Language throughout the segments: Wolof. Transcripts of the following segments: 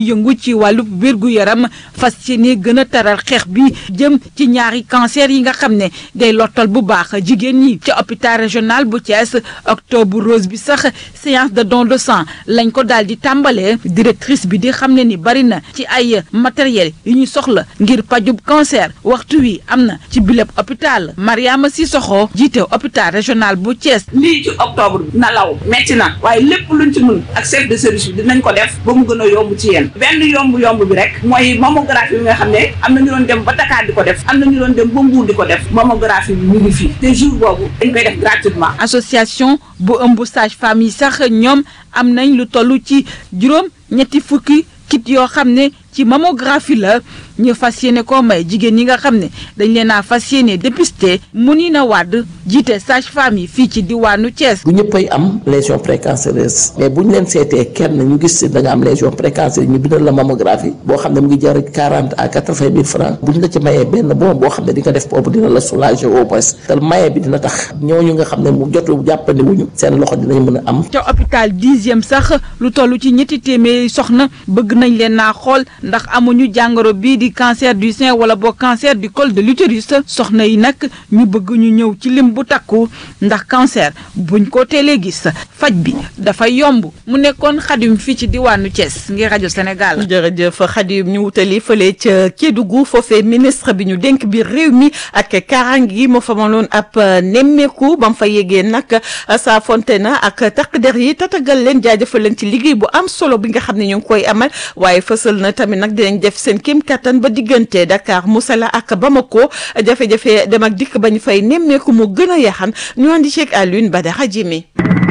yëngu ci wàllu wér-gu-yaram fas yéene gën a taral xeex bi jëm ci ñaari cancer yi nga xam ne day lottal bu baax jigéen ñi ci hôpital régional bu Thiès octobre rose bi sax séance de don de sang lañ ko daal di tàmbalee directrice bi di xam ne ni bari na ci ay matériel yu ñu soxla ngir pajub cancer waxtu wi am na ci bileb hôpital Mariama Sissoko jiite hôpital régional bu Thiès. lii ci octobre bi na law metti na waaye lépp luñ ci mën ak chef de service bi dinañ ko def ba mu gën a yomb ci yéen benn yomb yomb bi rek mooy mammographie bi nga xam ne am na ñu doon dem ba Dakar di ko def am na ñu doon dem ba Mbour di ko def mammographie bi mu ngi fii te jour boobu dañ koy def gratuitement. association bu ëmb sage femme yi sax ñoom am nañ lu toll ci juróom ñetti fukki kit yoo xam ne ci mammographie la ñu fas yéene koo may jigéen ñi nga xam ne dañ leen a fas yéene dépisté mu ni na wàdd jiite sage femme yi fii ci diwaanu Thiès. bu ñëppay am lésion précancéreuse mais bu ñu leen seetee kenn ñu gis da nga am lésion précancéreuse ñu bindal la mammographie boo xam ne mu ngi jar quarante à quatre vingt mille francs bu ñu la ci mayee benn bon boo xam ne di nga def boobu dina la soulager au moins te maye bi dina tax ñooñu nga xam ne mu jotu jàppandi wuñu seen loxo dinañ mën a am. ca hôpital dixième sax lu toll ci ñetti téeméeri soxna bëgg nañ leen naa xool ndax amuñu jàngoro bii di cancer du sein wala boo cancer du col de l'utérus soxna yi nag ñu bëgg ñu ñëw ci lim bu takku ndax cancer buñ ko teelee gis faj bi dafa yomb mu nekkoon xadim fii ci diwaanu Thiès ngir rajo Sénégal. jërëjëf xadim ñu wutali fële ca Kédougou foofee ministre bi ñu dénk biir réew mi ak kaaraange gi moo fa maloon ab nemmeeku ba mu fa yegee nag saa fonte na ak takk der yi tatagal leen jaajëfal leen ci liggéey bu am solo bi nga xam ne ñu ngi koy amal waaye fësal na tamit nag dinañ def seen kéem kattan ba diggante Dakar Moussala ak Bamako jafe-jafe dem ak dikk bañ fay nemmeeku mu gën a yaxan ñu andi ceeg Alioune Badara Jimi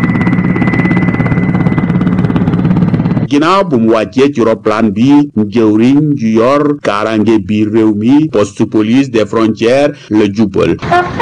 ginnaaw bu mu wàccee ci roplaan bi jëwriñ ju yor kaaraange biir réew mi poste police des frontières la jubal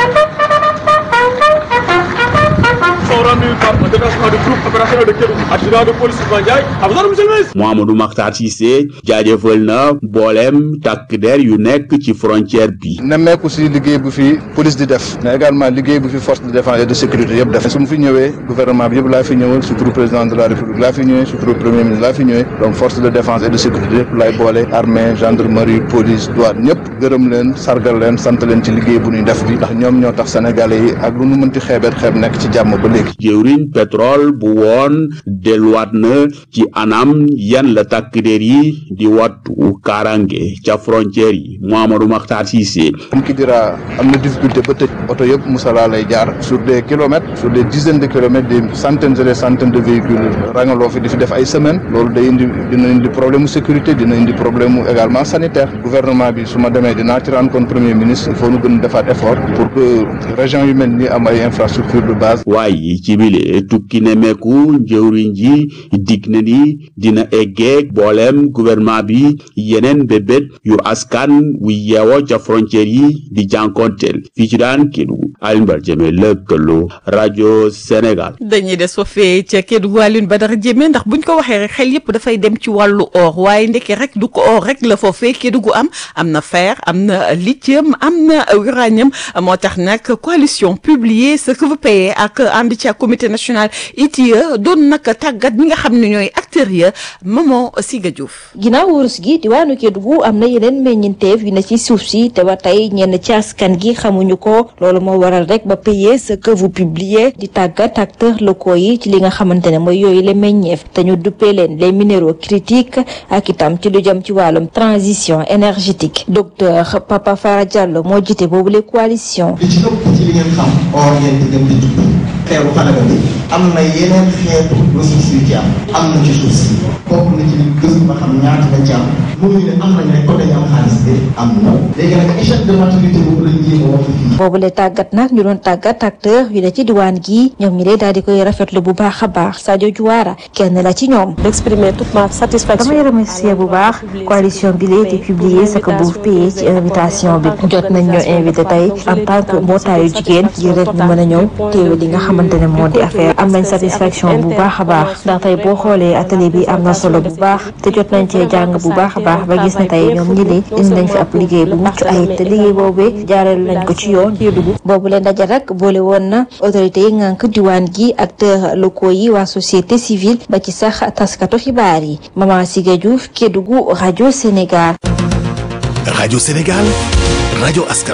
Mouhamadou Makhtar Cissé jaajëfal na mboolem takk der yu nekk ci frontière bi nemmeeku si liggéey bu fi police di def mais également liggéey bu fi force de défense et de sécurité yëpp def su mu fi ñëwee gouvernement bi yëpp laa fi ñëwal surtout président de la république laa fi ñëwee surtout premier ministre laa fi ñëwee donc force de défense et de sécurité yëpp laay boole armée gendarmerie police douane ñëpp gërëm leen sargal leen sant leen ci liggéey bu ñuy def bi ndax ñoom ñoo tax sénégalais yi ak lu nu mënti xeebeet xeeb nekk ci jàmm ba léegi jëwriñ pétrole bu woon delluwaat na ci anam yan la takk der yi di wattu kaaraange ca frontière yi Mouhamadou Makhtar Cissé comme ki dira am na difficulté ba tëj oto yëpp Moussala lay jaar sur des kilomètres sur des dizaines de kilomètres des centaines et des centaines de véhicules rangaloo fi di fi def ay semaines loolu day indi dina indi problème mu sécurité dina indi problème mu également sanitaire gouvernement bi su ma demee dinaa ci rendre compte premier ministre il faut nu gën a defaat effort pour que région yu mel ni am ay infrastructure de base waaye ci bile tukki nemeeku njëwriñ ji dig na ni dina eggeeg booleem gouvernement bi yeneen bébét yu askan wu yeewoo ca frontière yi di jànkonteel fii ci daan Kédougou Alioune Badara Diémé lëkkaloo rajo Sénégal dañuy des foofee ca Kédougou Alioune Badara Diémé ndax buñ ko waxee rek xel yëpp dafay dem ci wàllu or waaye ndeke rek du ko or rek la foofee Kédougou am am na fer am na lithium am na uranium moo tax nag coalition publier ce que vous payez ak ànd ci comité national ITIE doon nag tàggat ñi nga xam ne ñooy acteurs ya Maman Siga Diouf. ginnaaw wurus gi diwaanu Kédougou am na yeneen meññeenteef yu ne ci suuf si te ba tey ñenn ci askan gi xamuñu ko loolu moo waral rek ba payer ce que vous publiez di tàggat acteurs locaux yi ci li nga xamante ne mooy yooyu la meññeef te ñu duppee leen les minéraux critiques ak itam ci lu jëm ci wàllum transition énergétique docteur Papa Fara Diallo moo jiite boobu les coalition li ci ëpp ci li ngeen xam or ngeen di dem di tudd xeeru xalaga bi am na yeneen xeetu ressources yu ci am am na ci suuf si bokk na ci li gëstu ba xam ñaata la ci am mënuñu ne am nañ rek ko dañu am xaalis bi am na léegi nag échec de maturité boobu lañ jéem a wax fii boobu le tàggat nag ñu doon tàggat acteur yu ne ci diwaan gi ñoom ñi lay daal di koy rafetlu bu baax a baax Sadio Diouara kenn la ci ñoom d'exprimer toute ma satisfaction damay remercier bu baax coalition bi lee di publier ce que vous payez ci invitation bi jot nañ ñoo invité tey en tant que mbootaayu jigéen ngir rek ñu mën a ñëw teewe li nga xam xamante ne moo di affaire am nañ satisfaction bu baax a baax ndax tey boo xoolee atelier bi am na solo bu baax te jot nañ cee jàng bu baax a baax ba gis ne tey ñoom ñi li indi nañ fi ab liggéey bu mucc ayib te liggéey boobee jaareel nañ ko ci yoon Kédougou boobu leen daje rek boole woon na autorité yi ngànk diwaan gi acteurs locaux yi waa société civile ba ci sax taskatu xibaar yi Maman Siga Diouf Kédougou rajo Sénégal rajo Sénégal rajo askan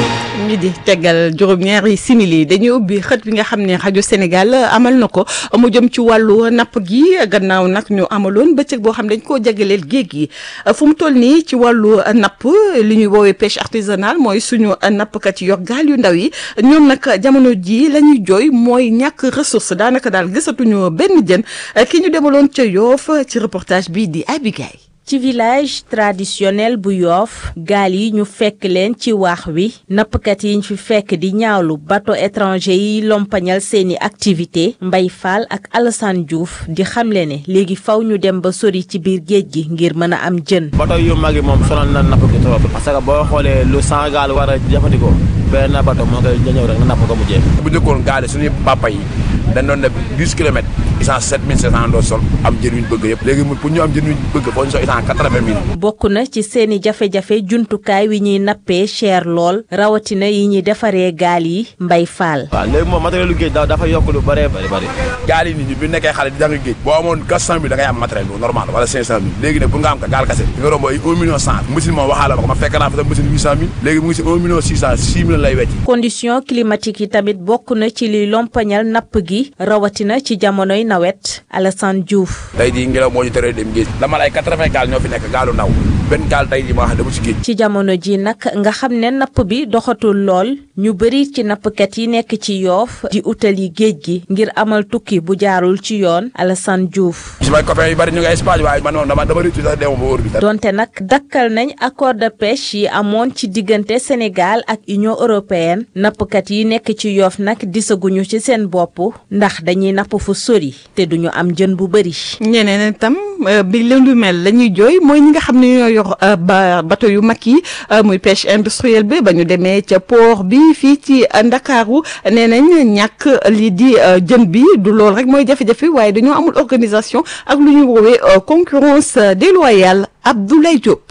mi di tegal juróom-ñaari simili dañuy ubbi xët bi nga xam ne rajo Sénégal amal na ko mu jëm ci wàllu napp gi gannaaw nag ñu amaloon bëccëg boo xam dañ koo jagleel géej gi fu mu toll nii ci wàllu napp li ñuy woowee pêche artisanale mooy suñu nappkat yi yor gaal yu ndaw yi ñoom nag jamono ji la ñuy jooy mooy ñàkk ressource daanaka daal gisatuñu benn jën ki ñu demaloon ca Yoff ci reportage bi di Abigail ci village traditionnel bu yoof gaal yi ñu fekk leen ci waax wi nappkat yi ñu fi fekk di ñaawlu bateau étranger yi lompañal seeni activité Mbay Fall ak Alassane Diouf di xamle ne léegi faw ñu dem ba sori ci biir géej gi ngir mën a am jën bateau yu mag yi moom sonal na napp gi trop parce que boo xoolee lu cent gaal war a jëfandikoo benn bateau moo koy ñëw rek nga napp ko mu jeex bu njëkkoon gaal yi suñuy papa yi dañ doon def dix kilomètres essence sept mille cinq cent doo sol am jën yuñ bëgg yëpp léegi pour ñu am jën yuñ bëgg foo ñu sol essence quatre-vingt mille bokk na ci seeni jafe-jafe jumtukaay wi ñuy nappee cher lool rawatina yi ñuy defaree gaal yi mbay faal waaw léegi moom matériel lu géej da dafa yokk lu bëree bëri bëri gaal yi nit ñi bi nekkee xale di jàng géej boo amoon quatre cent mille da ngay am matériel bu normal wala cinq cent mille léegi nag pour nga am ka gaal kase di nga romb ay un million cent machine moom waxaala ma ko ma fekk naa fa sa machine huit cent mille léegi mu ngi si un million six cent six mille lay wecci condition climatique yi tamit bokk na ci liy lompañal napp gi rawatina ci jamonoy nawet Alassane Diouf tey jii ngelaw moo ñu teree dem géej dama lay quatre-vingts gaal ñoo fi nekk gaalu ndaw benn gaal tey jii ma wax dama ci géej ci jamono ji nag nga xam ne napp bi doxatul lool ñu bëri ci nappkat yi nekk ci yoof di utali géej gi ngir amal tukki bu jaarul ci yoon Alassane Diouf si may copain yu bëri ñu ngi Espagne waaye man moom dama dama rëccu sax deema ba wóor bi donte nag dakkal nañ accord de pêche yi amoon ci diggante Sénégal ak Union européenne nappkat yi nekk ci yoof nag disaguñu ci seen bopp ndax dañuy napp fu sori te duñu am jën bu bëri ñeneen itam bi leen lu mel la ñuy jooy mooy ñi nga xam ne ñoo yor ba bateau yu mag yi muy pêche industrielle bi ba ñu demee ca port bi fii ci Ndakaaru nee nañ ñàkk lii di jën bi du lool rek mooy jafe-jafe waaye dañoo amul organisation ak lu ñuy woowee concurrence déloyale Abdoulaye Diop.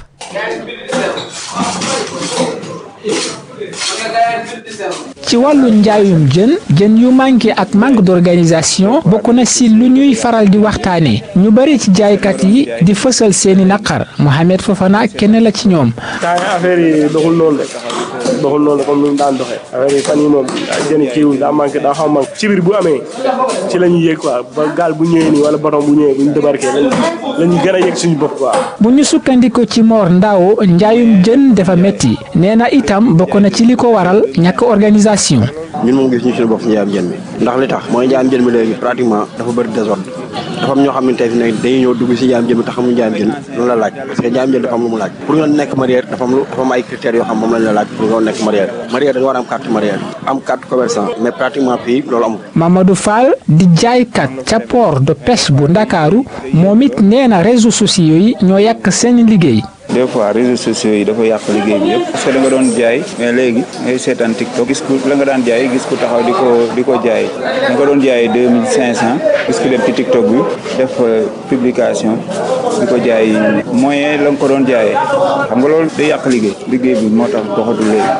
ci wàllu njaayum jën jën yu manqué ak manque d'organisation bokk na si lu ñuy faral di waxtaanee ñu bari ci jaaykat yi di fësal seeni naqar Mohamed Fofana kenn la ci ñoom. taa affaire yi doxul noonu rek doxul noonu comme ni mu daan doxee affaire yi fan yi moom jën kiiwul daa manqué daa xaw manqué ci biir bu amee ci la ñuy yëg quoi ba gaal bu ñëwee nii wala baton bu ñëwee bu ñu débarqué la ñuy gën a yëg suñu bopp quoi. bu ñu sukkandiko ci Mor Ndao njaayum jën dafa metti nee na itam bokk na ci li ko waral ñàkk organisation. ñun moom gis ñu suñu bopp si njaayam jën mi ndax li tax mooy njaayam jën mi léegi pratiquement dafa bëri désordre dafa am ñoo xam ne tey fi ne dañuy ñëw dugg si njaayam jën mi te xamuñu njaayam jën loolu la laaj parce que njaayam jën dafa am lu mu laaj pour nga nekk mareyeur dafa am lu dafa am ay critères yoo xam moom lañ la laaj pour nga nekk mareyeur mareyeur da nga war a am carte mareyeur am carte commerçant mais pratiquement fii loolu amul Mamadou Fall di jaaykat ca port de pêche bu Ndakaaru moom it nee na réseaux sociaux yi ñoo yàq seen liggéey des fois réseaux sociaux yi dafa yàq liggéey bi yëpp parce que da nga doon jaay mais léegi ngay seetaan TikTok gis ku la nga daan jaay gis ku taxaw di ko di ko jaay da nga doon jaay deux mille cinq cent gis ku dem ci TikTok bi def publication di ko jaay moyen la nga ko doon jaayee xam nga loolu day yàq liggéey liggéey bi moo tax doxatul léegi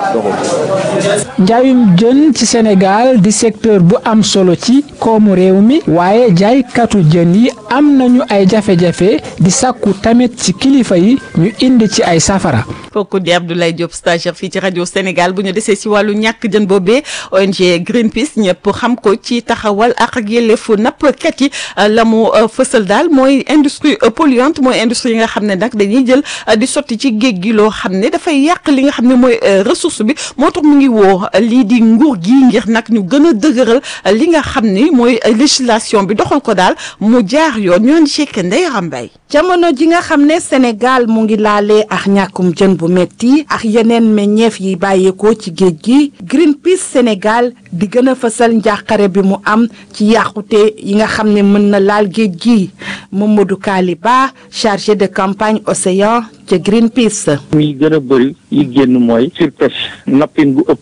doxul. njaayum jën ci Sénégal di secteur bu am solo ci koomu réew mi waaye jaaykatu jën yi am nañu ay jafe-jafe di sàkku tamit ci kilifa yi ñu indi ci ay safara. kooku di Abdoulaye Diop stagiaire fii ci rajo Sénégal bu ñu desee si wàllu ñàkk jën boobee ONG Greenpeace ñëpp xam ko ci taxawal ak ak yelleefu nappkat yi la mu fësal daal mooy industrie polluante mooy industrie yi nga xam ne nag dañuy jël di sotti ci géej gi loo xam ne dafay yàq li nga xam ne mooy ressource bi moo tax mu ngi woo lii di nguur gi ngir nag ñu gën a dëgëral li nga xam ni mooy législation bi doxal ko daal mu jaar yoon ñoo ci Ndeye Rambay jamono ji nga xam ne Sénégal mu ngi laalee ak ñàkkum jën bu metti ak yeneen meññeef yi bàyyeekoo ci géej gi Greenpeace Sénégal di gën a fësal njàqare bi mu am ci yàqute yi nga xam ne mën na laal géej gi Mamadou Kaliba chargé de campagne océan ca Greenpeace. muy gën a bëri yi génn mooy surpêche nappin bu ëpp bi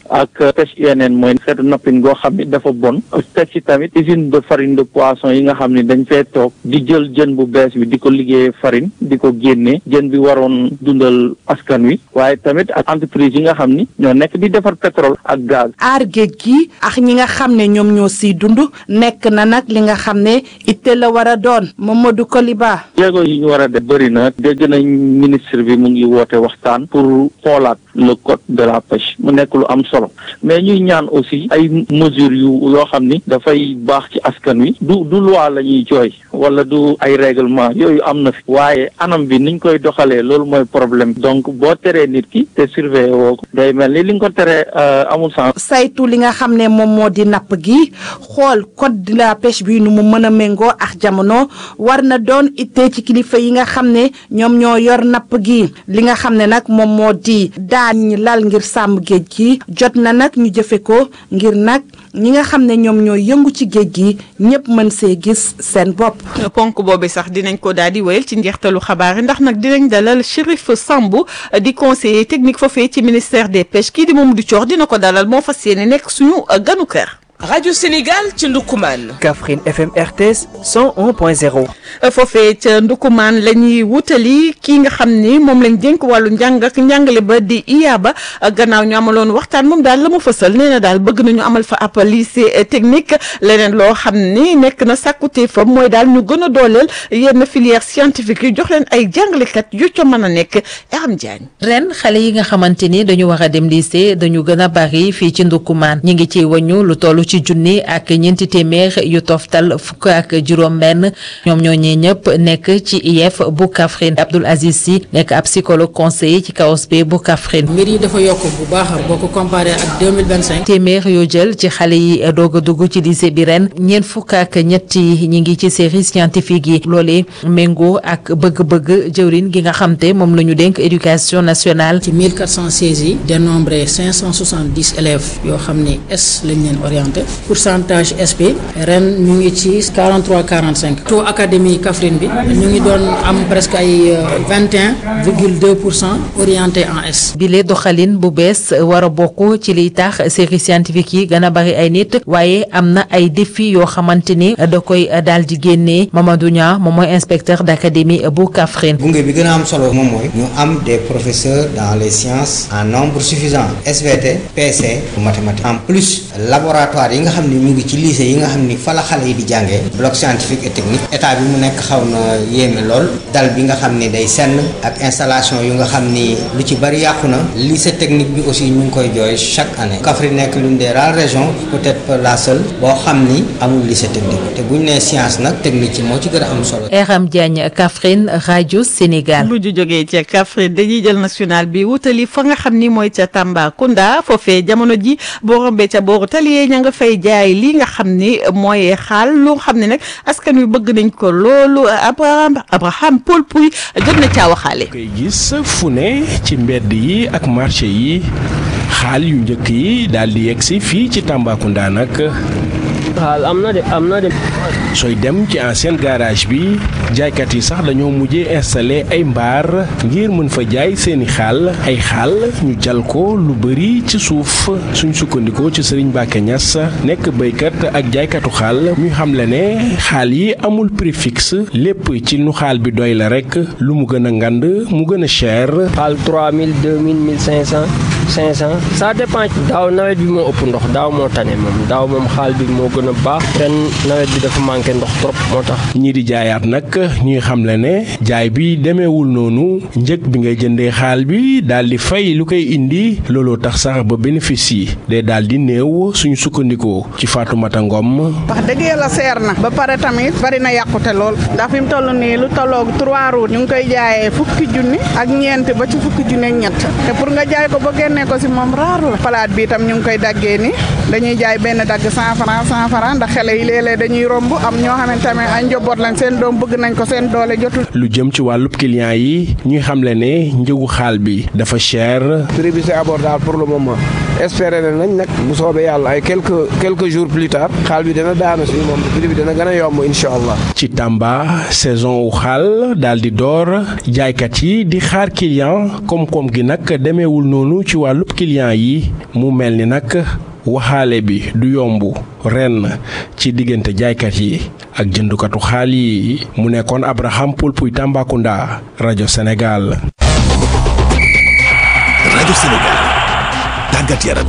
ak pêche UNN mooy xeetu nappin goo xam ni dafa bon teg ci tamit usine de farine de poisson yi nga xam ni dañ fee toog di jël jën bu bees bi di ko liggéeyee farine di ko génne jën bi waroon dundal askan wi waaye tamit ak entreprise yi nga xam ni ñoo nekk di defar pétrole ak gaz. aar géej gi ak ñi nga xam ne ñoom ñoo siy dund nekk na nag li nga xam ne itte la war a doon Mamadou Koliba. jéego yi ñu war a def bëri na dégg nañ ministre bi mu ngi woote waxtaan pour xoolaat le code de la pêche mu nekk lu am solo mais ñuy ñaan aussi ay mesures yu yoo xam ni dafay baax ci askan wi du du loi la ñuy jooy wala du ay règlement yooyu am na fi waaye anam bi niñ koy doxalee loolu mooy problème donc boo teree nit ki te surveiller woo ko day mel ni li nga ko teree amul sens. saytu li nga xam ne moom moo di napp gi xool code de la pêche bi nu mu mën a méngoo ak jamono war na doon ittee ci kilifa yi nga xam ne ñoom ñoo yor napp gi li nga xam ne nag moom moo di daan ñi lal ngir sàmm géej gi jot na nag ñu jëfe ko ngir nag ñi nga xam ne ñoom ñoo yëngu ci géej gi ñëpp mën see gis seen bopp. ponk boobu sax dinañ ko daal di wéyal ci njeextalu xabaar yi ndax nag dinañ dalal Chérif Sambou di conseiller technique foofee ci ministère des pêches kii di Mamadou Thior dina ko dalal moo fas yéene nekk suñu ganu kër. Radio Sénégal ci Ndoukoumane. Kaffrine FM RTS 101.0. foofee ca Ndoukoumane la ñuy wutali kii nga xam ni moom lañ dénk wàllu njàng ak njàngale ba di IABA gannaaw ñu amaloon waxtaan moom daal la mu fësal nee na daal bëgg nañu amal fa ab lycée technique leneen loo xam ni nekk na sàkkute fa mooy daal ñu gën a dooleel yenn filière scientifique yi jox leen ay jàngalekat yu ca mën a nekk Aram Diagne. ren xale yi nga xamante ni dañu war a dem lycée dañu gën a bari fii ci Ndoukoumane ñi ngi ci wañu lu toll ci junni ak ñeenti téeméer yu toftal fukk ak juróom-benn ñoom ñoo ñee ñëpp nekk ci IEF bu Kaffrine Abdoul Aziz Sy nekk ab psychologue conseiller ci KOSP bu Kaffrine. mbir yi dafa yokk bu baax boo ko comparé ak deux mille vingt cinq. téeméer yoo jël ci xale yi doog a dugg ci lycée bi ren ñeent fukk ak ñetti ñi ngi ci série scientifique yi loolee méngoo ak bëgg-bëgg jëwrin gi nga xam te moom la ñu dénk éducation nationale. ci mille quatre cent seize yi dénombré cinq cent soixante dix élèves yoo xam ne S lañ leen orienté. pourcentage SP ren ñu ngi ci 43 45 taux académie Kaffrine bi ñu ngi doon am presque ay 21 virgule 2 pour cent orienté en S. bile doxalin bu bees war a bokk ci liy tax série scientifique yi gën a bari ay nit waaye am na ay défi yoo xamante ni da koy daal di génnee Mamadou Niang moom mooy inspecteur d' académie bu Kaffrine. gunge bi gën a am solo moom mooy ñu am des professeurs dans les sciences en nombre suffisant SVT PC pour mathématiques en plus laboratoire yi nga xam ni mu ngi ci lycée yi nga xam ni fa la xale yi di jàngee bloc scientifique et technique état bi mu nekk xaw na yéeme lool dal bi nga xam ni day senn ak installation yu nga xam ni lu ci bari yàqu na lycée technique bi aussi ñu ngi koy jooy chaque année Kaffrine nekk l'une des rares régions peut-être pas la seule boo xam ni amul lycée technique te bu ñu nee science nag technique ci moo ci gën a am solo. Eram Diagne Kaffrine rajo Sénégal. bu ñu jógee ca Kaffrine dañuy jël national bi wutali fa nga xam ni mooy ca Tambacounda foofee jamono ji boo rombee ca booru taliyee ña nga fay jaay li nga xam ni mooy xaal lu xam ne nag askan wi bëgg nañ ko loolu Abraham Abraham Paul Pouy jot na caa waxaale. koy gis fu ne ci mbedd yi ak marché yi xaal yu njëkk yi daal di yegg si fii ci Tambacounda nag. xaal am na de am na de. sooy dem ci ancien garage bi jaaykat yi sax dañoo mujjee installé ay mbaar ngir mën fa jaay seeni xaal ay xaal ñu jal ko lu bëri ci suuf suñ sukkandikoo ci Serigne Mbacké Niass nekk béykat ak jaaykatu xaal muy xamle ne xaal yi amul prix fixe lépp ci nu xaal bi doy la rek lu mu gën a ngand mu gën a cher. xaal 3000 2000 1500 500 ça dépend daaw nawet bi moo ëpp ndox daaw moo tane moom daaw moom xaal bi moo gën a baax ren nawet bi dafa manqué ndox trop moo tax. ñii di jaayaat nag ñuy xamle ne jaay bi demeewul noonu njëg bi ngay jëndee xaal bi daal di fay lu koy indi looloo tax sax ba bénéfice yi day daal di néew suñu sukkandikoo ci Fatoumata Ngom. wax dëgg yàlla seer na ba pare tamit bari na yàqute lool ndax fi mu toll nii lu tolloog trois roues ñu ngi koy jaayee fukki junni ak ñeent ba ci fukki junni ak ñett te pour nga jaay ko ba génnee ko si moom raar la palaat bi itam ñu ngi koy daggee ni dañuy jaay benn dagg cent franc cent franc ndax xale yi léeg-léeg dañuy romb am ñoo xamante ne ay njaboot lañ seen doom bëgg nañ ko seen doole jotul. lu jëm ci wàllub client yi ñuy xamle ne njëgu xaal bi dafa cher. prix bi c'est abordable pour le moment espérer nañ nag bu soobee yàlla ay quelques quelques jours plus tard xaal bi dana daanu si moom prix bi dana gën a yomb incha allah. ci Tamba saison wu xaal daal di door jaaykat yi di xaar client koom-koom gi nag demeewul noonu ci wàllu wàllub client yi mu mel ni nag waxaale bi du yomb ren ci diggante jaaykat yi ak jëndukatu xaal yi mu nekkoon Abraham Poulpuy Tambacounda rajo Sénégal. rajo Sénégal tàggat yaram.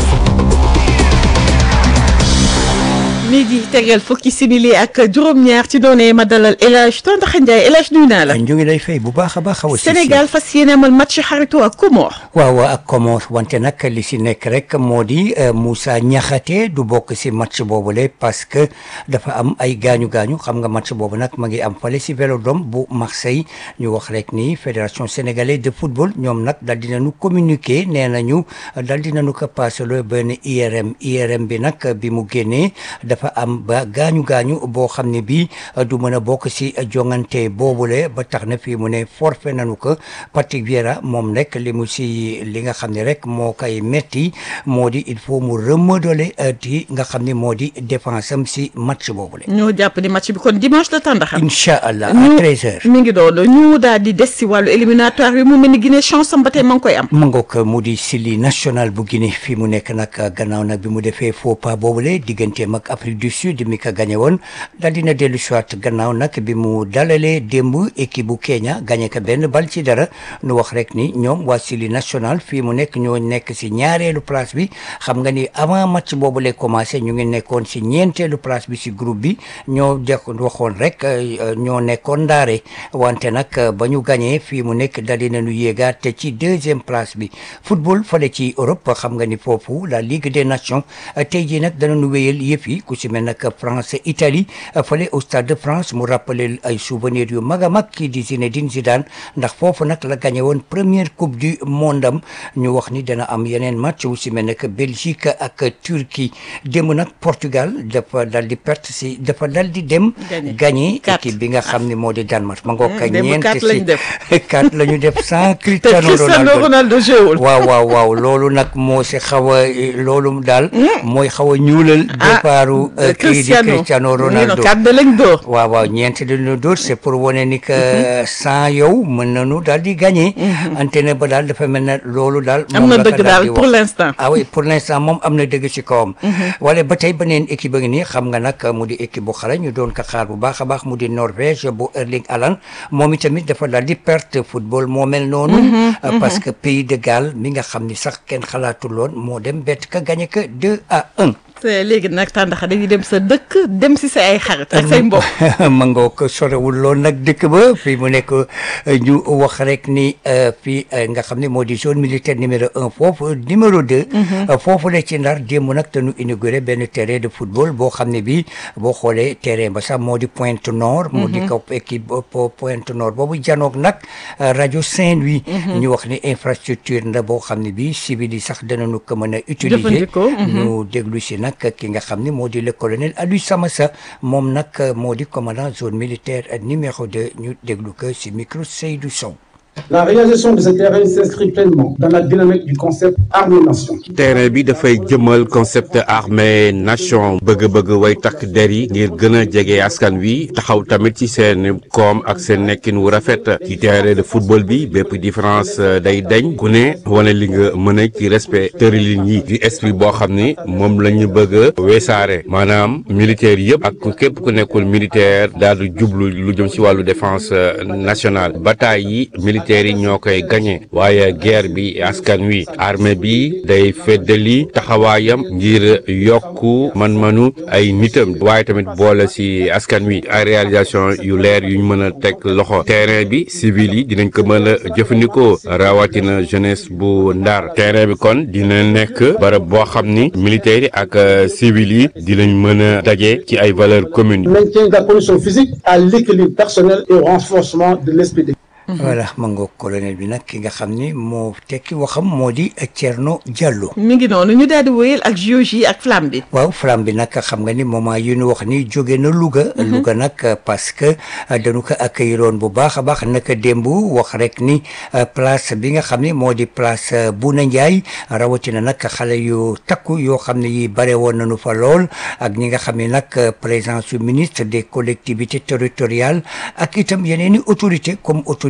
midi tegal fukki simili ak juróom-ñaar ci doone ma dalal El Hadj Tontaxa Ndiaye El Hadj nuyu naa la. ñu ngi lay fay bu baax a baax. xaw a Sénégal fas yéene amal match xarito ak Comores. waaw ak Comores wante nag li si nekk rek moo di Moussa Niakhaté du bokk si match boobule parce que dafa am ay gaañu gaañu xam nga match boobu nag ma ngi am fale si Vélodrome bu Marseille ñu wax rek ni fédération sénégalaise de football ñoom nag dal dinañu communiquer nee nañu dal dinañu ko passé loo benn IRM IRM bi nag bi mu génnee dafa am ba gaañu gaañu boo xam ne bii du mën a bokk si jongante boobule ba tax na fii mu ne forfait nañu ko Patrick Vieira moom rek li mu si li nga xam ne rek moo koy metti moo di il faut mu remodeler di nga xam ne moo di défense am si match boobule. ñoo jàpp ni match bi kon dimanche la tàndaxa. incha allah à ñu 13h. mi ngi doon ñu daal di des si wàllu éliminatoire yi mu mel ni Guinée chance am ba tey ma ngi koy am. ma ngoog mu di Sili national bu Guinée fii mu nekk nag gannaaw nag bi mu defee faux pas boobule digganteem ak Afrique du Sud mi ko gagné woon daal dina dellu soit gannaaw nag bi mu dalalee démb équipe bu Kenya gagné ko benn bal ci dara nu wax rek ni ñoom waa Sili national fii mu nekk ñoo nekk si ñaareelu place bi xam nga ni avant match boobu lay commencé ñu ngi nekkoon si ñeenteelu place bi si groupe bi ñoo def waxoon rek ñoo nekkoon ndaare wante nag ba ñu gagné fii mu nekk dal dinañu yéegaat te ci deuxième place bi football fale ci Europe xam nga ni foofu la Ligue des Nations tey jii nag danañu wéyal yëf yi ku si mel nag France Italie fale au Stade de France mu rappelé ay souvenirs yu mag a mag kii di Zinedine Zidane ndax foofu nag la gagné woon première coupe du monde am ñu wax ni dana am yeneen match wu si mel ne que Belgique ak Turquie démb nag Portugal dafa dal di perte si dafa dal di dem. gagné équipe bi nga xam ne moo di Danemark. ma ngoog ak ñeent si quatre la ñu def sans Cristiano Ronaldo waaw waaw waaw loolu nag moo si xaw a loolu daal. mooy xaw a ñuulal. départu kii di Cristiano Ronaldo waaw waaw ñeent dañu dóor c'est pour wane ni que sans yow mën nañu daal di gagné. antenne ba daal dafa mel ne loolu daal. am na dëgg daal pour l'instant. ah oui pour l'instant moom am na dëgg ci kawam. wala ba tey beneen équipe a ngi nii xam nga nag mu di équipe bu xale ñu doon ko xaar bu baax a baax mu di Norvège bu Erling Haaland moom itamit dafa daal di perte football moo mel noonu. parce que pays de Galles mi nga xam ni sax kenn xalaatul woon moo dem bett ka gagné que 2 à 1. léegi nag tàndaxa dañuy dem sa dëkk dem si sa ay xarit ak say mbokk. ma ngoo ko sorewul lool nag dëkk ba fii mu nekk ñu wax rek ni fii nga xam ne moo di zone militaire numéro un foofu numéro deux. foofu la ci ndar démb nag te ñu inauguré benn terrain de football boo xam ne bii boo xoolee terrain ba sax moo di Pointe Nord. moo di kaw équipe Pointe Nord boobu janoog nag rajo Saint-Louis. ñu wax ni infrastructure nda boo xam ne bii civil yi sax danañu ko mën a utiliser. ñu déglu si nag. ki nga xam ni moo di le colonel Aliou Samassa moom nag moo di commandant zone militaire numéro 2 ñu déglu ko ci micro Seydou Sow La réalisation de ce terrain s'inscrit pleinement dans la dynamique du concept armée-nation. terrain bi dafay jëmal concept armée nation bëgg-bëgg way takk der yi ngir gën a jege askan wi taxaw tamit ci seen koom ak seen nekkin wu rafet ci terrain de football bi bépp différence day dañ ku ne wane li nga mën a ci respect tëralin yi di esprit boo xam ni moom la ñu bëgg a weesaare maanaam militaire yëpp ak képp ku nekkul militaire daal di jublu lu jëm ci wàllu défense nationale bataille yi militaires yi ñoo koy gagné waaye guerre bi askan wi armée bi day feddali taxawaayam ngir yokku man-manu ay nitam waaye tamit boole ci askan wi ay réalisation yu leer yuñ mën a teg loxo terrain bi civil yi dinañ ko mën a jëfandikoo rawatina jeunesse bu ndar terrain bi kon dina nekk barab boo xam ni militaires yi ak civil yi dinañ mën a daje ci ay valeurs communes. Maintien de la condition physique à l'équilibre personnel et au renforcement de l'esprit d'équipe. voilà ma ngoog colonel bi nag ki nga xam ni moo tekki waxam moo di Thierno Diallo. mi ngi noonu ñu daal di wéyal ak JOJ yi ak flamme bi. waaw flamme bi nag xam nga ni moment yi ñu wax ni jóge na Louga. Louga nag parce que dañu ko accueilliroon bu baax a baax naka démb wax rek ni place bi nga xam ni moo di place Bouna Ndiaye rawatina nag xale yu takku yoo xam ne yi bare woon nañu fa lool ak ñi nga xam ne nag présence su ministre des collectivités territoriales ak itam yeneen i autorité comme autorité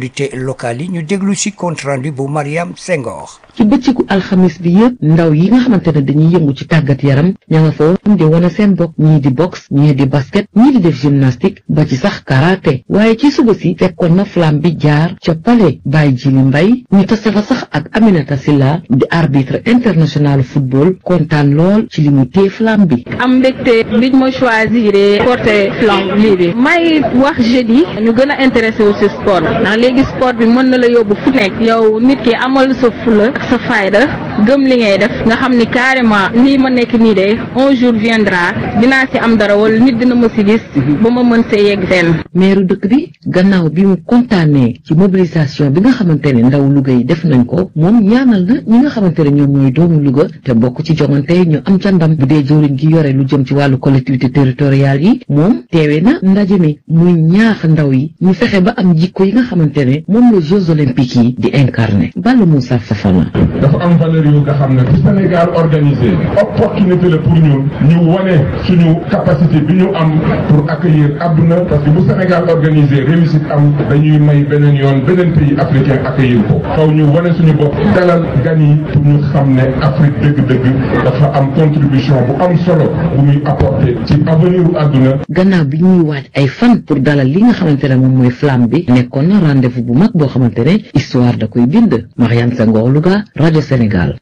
autorités locales yi ñu déglu ci compte rendu bu Mariam Senghor. ci bëccëgu alxamis bi yëpp ndaw yi nga xamante ne dañuy yëngu ci tàggat yaram ña nga fa woon di wane seen bopp ñii di boxe ñii di basket ñii di def gymnastique ba ci sax karaté waaye ci suba si fekkoon na flamme bi jaar ca palais Baye Jili Mbay ñu tase fa sax ak Aminata Silla di arbitre international football kontaan lool ci li mu téye flamme bi. am mbégte biñ ma choisir porter flamme lii bi may wax jeudi ñu gën a intéressé wu si sport ndax léegi sport bi mën na la yóbbu fu nekk yow nit ki amal sa fula ak sa fayda gëm li ngay def nga xam ni carrément lii ma nekk nii de un jour viendra dinaa si am dara wala nit dina ma si gis ba ma mën see yegg fenn. meeru dëkk bi gannaaw bi mu kontaanee ci mobilisation bi nga xamante ne ndaw Louga yi def nañ ko moom ñaanal na ñi nga xamante ne ñoom ñooy doomu Louga te bokk ci jongante ñu am ca ndam bu dee jëwriñ gi yore lu jëm ci wàllu collectivité territoriale yi moom teewee na ndaje mi muy ñaax ndaw yi ñu fexe ba am jikko yi nga xamante ne moom la Jeux olympiques yi di incarné Balla Moussa Fafana. dafa am valeur yu nga xam ne bu Sénégal organisé opportunité la pour ñun ñu wane suñu capacité bi ñu am pour accueillir àdduna parce que bu Sénégal organisé réussite am dañuy may beneen yoon beneen pays africain accueillir ko xaw ñu wane suñu bopp dalal gan yi pour ñu xam ne Afrique dëgg-dëgg dafa am contribution bu am solo bu muy apporter ci avenir u àdduna gannaaw bi ñuy waaj ay fan pour dalal li nga xamante ne moom mooy flamme bi nekkoon na rendez-vous bu mag boo xamante ne histoire da koy bind Mariane Senghor Louga rajo Sénégal.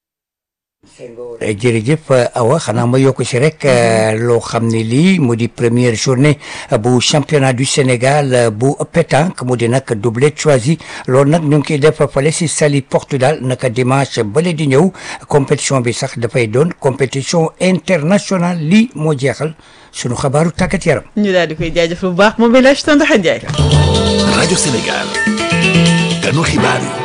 jërëjëf Awa xanaa ma yokk si rek loo xam ne lii mu di première journée bu championnat du Sénégal bu pétanque mu di nag doublé choisi loolu nag ñu ngi koy def fale si Saly Portudal naka dimanche bale di ñëw compétition bi sax dafay doon compétition internationale lii moo jeexal sunu xabaaru tàggat yaram. ñu daal di koy jaajëf bu baax moom El Hadj Tandaxa Ndiaye. rajo Sénégal ganu xibaar yi.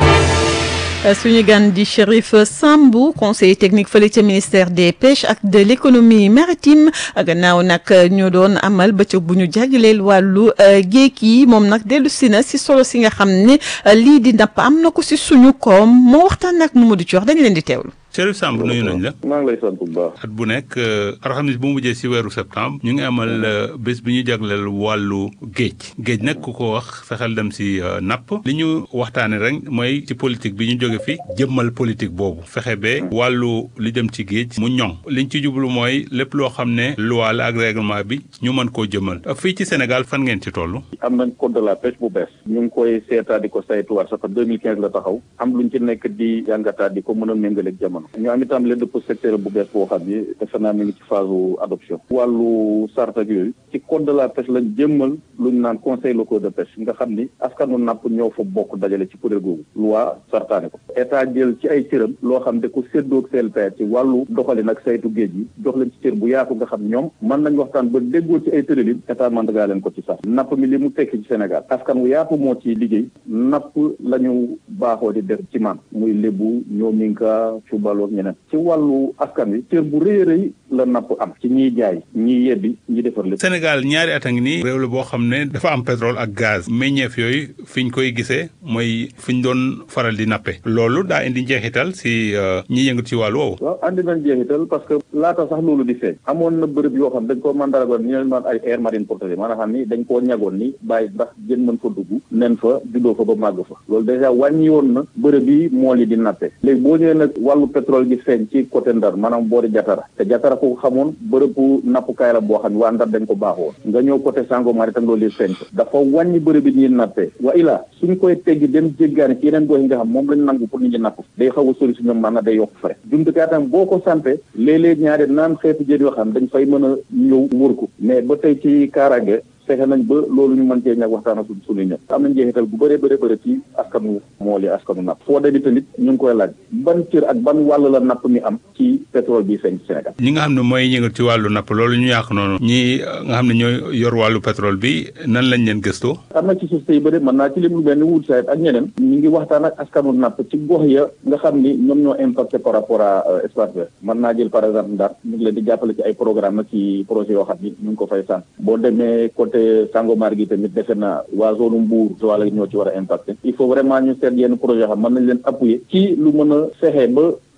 suñu gan di Chérif Sambou conseiller technique fële ca ministère des pêches ak de l'économie maritime gannaaw nag ñu doon amal bëccëg bu ñu jagleel wàllu géej yi moom nag dellu si na si solo si nga xam ne lii di napp am na ko si suñu koom moo waxtaan ak Mamadou Thior dañu leen di teewlu. Chérif Samb nuyu nañ la. maa ngi lay sant bu baax. at bu nekk alxamis bu mujjee si weeru septembre ñu ngi amal bés bi ñu jagleel wàllu géej géej nag ku ko wax fexeel dem si napp li ñu waxtaanee rek mooy ci politique bi ñu jóge fi jëmmal politique boobu fexe ba wàllu li dem ci géej mu ñoŋ liñ ci jublu mooy lépp loo xam ne loi la ak règlement bi ñu mën koo jëmmal fii ci Sénégal fan ngeen ci toll. am nañ code de la pêche bu bees. ñu ngi koy seetaat di ko saytuwaat sax 2015 la taxaw am luñ ci nekk di jàngataat di ko mën a méngaleeg jamono. ñu am itam leen dëpp secteur bu bees boo xam ni defe naa mi ngi ci phase adoption wàllu sart ak yooyu ci code de la pêche lañ jëmmal lu ñu naan conseil local de pêche nga xam ni askanu napp ñoo fa bokk dajale ci kuréel googu loi sartaane ko état jël ci ay cëram loo xam ne ku séddoog CLPR ci wàllu doxalin ak saytu géej gi jox leen ci cër bu yaatu nga xam ñoom mën nañ waxtaan ba déggoo ci ay tëralin état mandagaa leen ko ci sax napp mi li mu tekki ci Sénégal askan wu yaatu moo ci liggéey napp la ñu baaxoo di def ci man muy lébu ñoominka cubaloog ñeneen ci wàllu askan wi cër bu rëy a rëy la napp am ci ñiy jaay ñiy yebbi ñi defar lépp Sénégal ñaari at a ngi nii réew la boo xam ne dafa am pétrole ak gaz meññeef yooyu fi ñu koy gisee mooy fi ñu doon faral di nappe loolu daa indi njeexital si ñi yëngu ci wàllu woowu waaw andi nañ jeexital parce que laata sax loolu di feeñ amoon na bërëb yoo xam dañ ko mandaragoon ñu leen naan ay air marine protégée maanaam xam ni dañ koo ñagoon ni bàyyi ndax jën mën fa dugg nen fa juddoo fa ba màgg fa loolu dèjà wàññi woon na bërëb yi mool yi di nappe léegi boo ñëwee nag wàllu pétrole gi feeñ ci côté Ndar maanaam boori Jatara te Jatara ko xamoon bërëbu nappukaay la boo xam ne waa Ndar dañ ko baaxoon nga ñëw côté Sangomar itam loolu yi feeñ ko dafa wàññi bërëb yi ñuy nappee wa ilaa suñ koy teggi dem jéggaani ci yeneen gox yi nga xam moom lañ nangu pour nit ñi napp day xaw a sori si ñoom maanaam day yokk frais jumtukaay tam boo ko sampee léeg-léeg ñaari naan xeetu jën yoo xam dañ fay mën a ñëw wër ko mais ba tey ci kaaraange fexe nañ ba loolu ñu mën cee ñàkk waxtaan ak suñu ñëpp am na njeexital bu bëree bëri bëri ci askanu mool yi askanu napp foo demee tamit ñu ngi koy laaj ban cër ak ban wàll la napp mi am ci pétrole bi feeñ ci Sénégal ñi nga xam ne mooy yëngal ci wàllu napp loolu ñu yàq noonu ñi nga xam ne ñooy yor wàllu pétrole bi nan lañ leen gëstoo am na ci société yi bëri mën naa ci lim lu mel ni wut sayt ak ñeneen ñu ngi waxtaan ak askanu napp ci gox ya nga xam ni ñoom ñoo impacté par rapport à espace vert mën naa jël par exemple Ndar ñu ngi leen di jàppale ci ay programme nag ci projet yoo xam ni ñu ngi ko fay sant boo demee côté Sangomar gi tamit defe na waa zone Mbour wala ñoo ci war a impacté il faut vraiment ñu seet yenn projet yoo xam mën nañ leen appuyer ci lu mën a fexe ba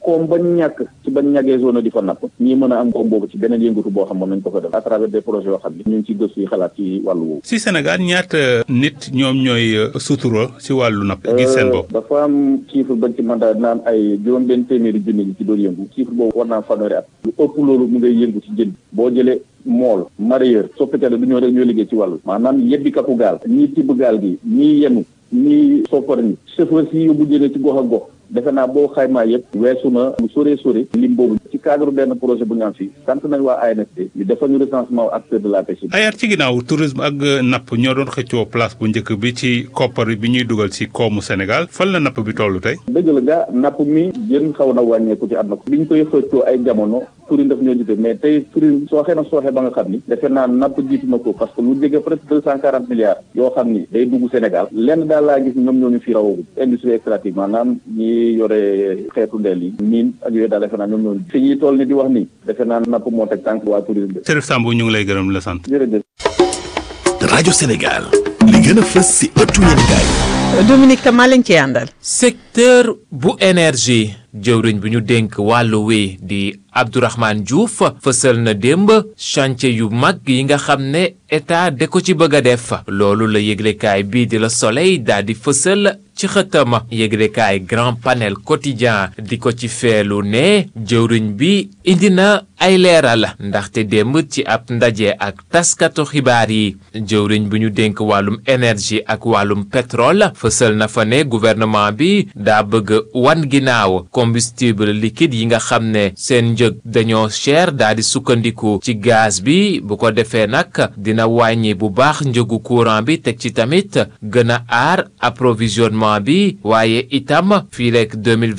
koom bañ ñàkk ci bañ ñàggee zone di fa napp ñii mën a am koom boobu ci beneen yëngatu boo xam moom nañ ko fa def à travers des projets yoo xam ne ñu ngi ci gëstu yi xalaat ci wàllu woowu si Sénégal ñaata nit ñoom ñooy sutura si wàllu napp gis seen bopp dafa am chiffre bañ ci mandat dina am ay juróom benn téeméeri junni ñi ci doon yëngu chiffre boobu war naa am fanweeri at lu ëpp loolu mu ngay yëngu ci jën boo jëlee mool mareyeur soppitele du ñoo rek ñoo liggéey ci wàllu maanaam yebbi kaku gaal ñii tibb gaal gi ñii yenu ñii soppar ñi chauffeur si yóbbu jëlee ci gox ak gox defe naa boo xaymaa yëpp weesu na lu sore sore lim boobu ci cadre benn projet bu ñu am fii sant nañ waa ANSD ñu defal ñu recensement acteur de la pêche ay at ci ginnaaw tourisme ak napp ñoo doon xëccoo place bu njëkk bi ci koppar bi ñuy dugal ci koomu Sénégal fan la napp bi tollu tey dëgg la gaa napp mi jën xaw na wàññeeku ci àdduna ko bi ñu koy xëccoo ay jamono tourisme daf ñoo jiite mais tey tourisme sooxee na sooxee ba nga xam ni defe naa napp jiitu na ko parce que lu jege presque deux cent quarante milliards yoo xam ni day dugg Sénégal lenn daal laa gis ñoom ñoo ñu fi rawagum industrie extractive maanaam ñi yore xeetu ndeel yi miin ak yooyu daal defe naa ñoom ñoo fi ñuy toll ni di wax ni defe naa napp moo teg tànk waa tourisme Serif Samb ñu ngi lay gërëm la sant jërëjëf rajo Sénégal li gën a fës si ëttu yéenekaay Dominique Kama lañ ci àndal secteur bu énergie jëwriñ bu ñu dénk wàllu wi di Abdourahmane Diouf fësal na démb chantier yu mag yi nga xam ne état de ko ci bëgg a def loolu la yëglekaay bii di la soleil daal di fësal ci xëtama yëglekaay grand panel quotidien di ko ci feelu ne jëwriñ bi indi na ay leeral ndaxte démb ci ab ndaje ak taskatu xibaar yi jëwriñ bu ñu dénk wàllum énergie ak wàllum pétrole fësal na fa ne gouvernement bi daa bëgg wan ginnaaw combustible liquide yi nga xam ne seen njëg dañoo cher daa di sukkandiku ci gaz bi bu ko defee nag dina wàññi bu baax njëgu courant bi teg ci tamit gën a aar approvisionnement bi waaye itam fii rek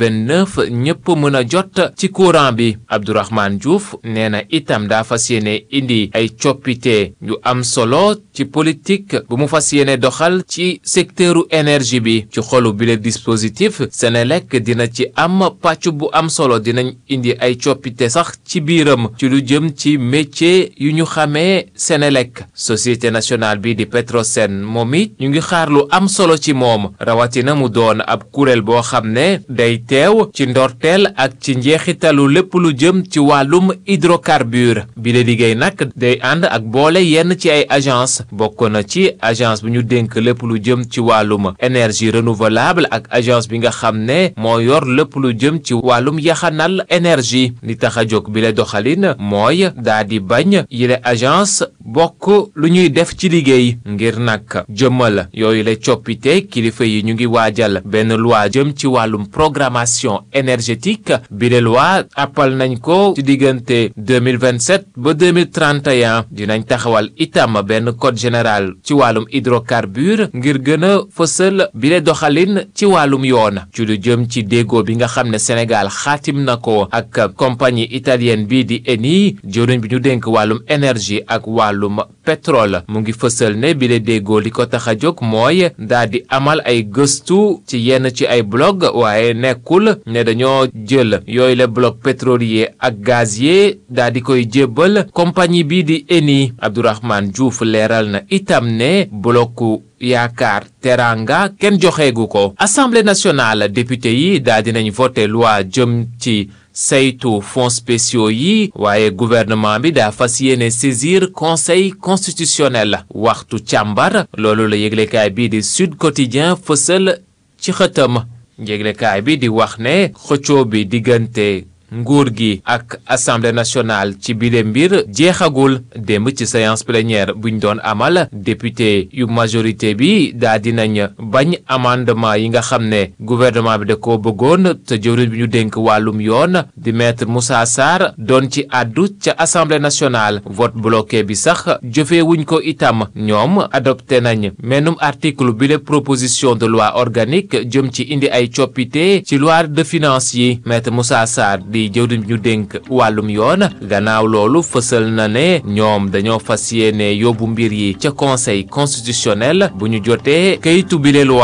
2029 ñëpp mën a jot ci courant bi Abdourahmane Diouf nee na itam daa fas yéene indi ay coppite yu am solo ci politique bu mu fas yéene doxal ci secteuru énergie bi ci xolu bile dispositif Senelec dina ci am pàcc bu am solo dinañ indi ay coppite sax ci biiram ci lu jëm ci métier yu ñu xamee Senelec société nationale bi di Petrosen moom it ñu ngi xaar lu am solo ci moom rawatina mu doon ab kuréel boo xam ne day teew ci ndorteel ak ci njeexitalu lépp lu jëm ci wàllum hydrocarbure bi la liggéey nag day ànd ak boole yenn ci ay agence bokk na ci agence bu ñu dénk lépp lu jëm ci wàllum énergie renouvelable ak agence bi nga xam ne moo yor lépp lu jëm ci wàllum yaxanal énergie li tax a jóg bi la doxalin mooy daa di bañ yile agence bokk lu ñuy def ci liggéey ngir nag jëmmal yooyu la coppite kilifa yi ñu ngi waajal benn loi jëm ci wàllum programmation énergétique bi la loi appal nañ ko ci diggante 2027 ba 2031 dinañ taxawal itam benn code général ci wàllum hydrocarbure ngir gën a fësal bi la doxalin ci wàllum yoon ci lu jëm ci déggoo bi nga xam ne Sénégal xaatim na ko ak compagnie italienne bii di Eni jëwriñ bi ñu dénk wàllum énergie ak wàllum pétrole mu ngi fësal ne bi la déggoo li ko tax a jóg mooy daa di amal ay gëstu ci yenn ci ay blog waaye nekkul ne dañoo jël yooyu la bloc pétrolier ak gazier daa di koy jébbal compagnie bii di Eni Abdourahmane Diouf leeral na itam ne blocu yaakaar teranga kenn joxeegu ko assemblée nationale député yi daa dinañ voté loi jëm ci saytu fonds spéciaux yi waaye gouvernement bi daa fas yéene saisir conseil constitutionnel waxtu càmbar loolu la yëglekaay bii di Sud Quotidien fësal ci xëtam yëglekaay bi di wax ne xëccoo bi diggante nguur gi ak assemblée nationale ci bile mbir jeexagul démb ci séance plénière buñ doon amal député yu majorité bi daa dinañ bañ amendement yi nga xam ne gouvernement bi da koo bëggoon te jëwriñ bi ñu dénk wàllum yoon di maître Moussa Sarr doon ci àddu ca assemblée nationale vote bloqué bi sax jëfee wuñ ko itam ñoom adopté nañ menum article bile proposition de loi organique jëm ci indi ay coppite ci loi de finances yi maître Moussa Sarr di jëwriñ bi ñu dénk wàllum yoon gannaaw loolu fësal na ne ñoom dañoo fas yéene yóbbu mbir yi ca conseil constitutionnel bu ñu jotee kayitu bile loi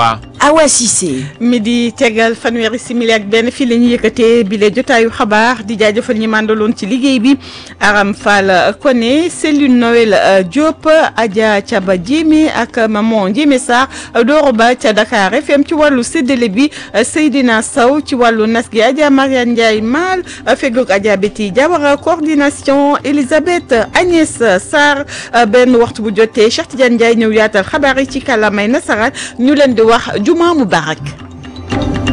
Awa Cissé. midi tegal fanweeri simili ak benn fii la ñu yëkkatee bile jotaayu xabaar di jaajëfal ñi màndaloon ci liggéey bi Aram Fall Koné Céline Noël Diop Adja Thiaba Diémé ak Maman Diémé Sarr Doro Ba ca Dakar FM ci wàllu séddale bi Seydina Sow ci wàllu nas gi Adja Mariane Ndiaye Mal fegoog Adja Betty Diawara coordination Elisabeth Agnès Sarr benn waxtu bu jotee Cheikh Tidiane Ndiaye ñëw yaatal xabaar yi ci kàllaamay nasaraan ñu leen di wax juma mubarak